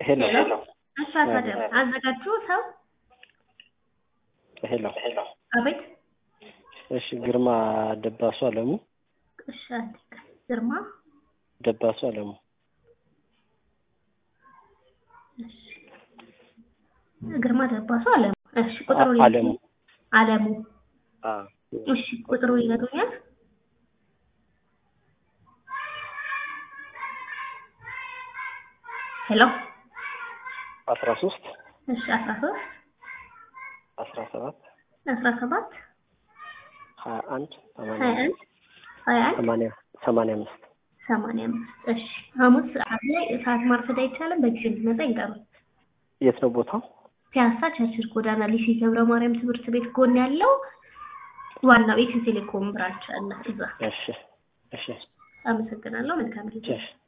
ሄሎ እሺ አታደም አዘጋጁ ሰው ሄሎ አቤት እሺ ግርማ ደባሱ አለሙ እሺ አንዴ ቆይ። ግርማ ደባሱ አለሙ እሺ ግርማ ደባሱ አለሙ እሺ ቁጥሩ አ- አለሙ አለሙ አ እሺ ቁጥሩ ይነግሩኛል ሄሎ አስራ ሶስት እሺ አስራ ሶስት አስራ ሰባት አስራ ሰባት ሀያ አንድ ሀያ አንድ ሀያ አንድ ሰማንያ ሰማንያ አምስት ሰማንያ አምስት እሺ ሐሙስ ሰዓት ላይ ሰዓት ማርፈድ አይቻልም በጊዜ እንዲመጣ ይንገሩ የት ነው ቦታው? ፒያሳ ቸርችል ጎዳና ሊሴ ገብረ ማርያም ትምህርት ቤት ጎን ያለው ዋናው ኢትዮ ቴሌኮም ብራንች አለ እዛ እሺ እሺ አመሰግናለሁ መልካም ጊዜ እሺ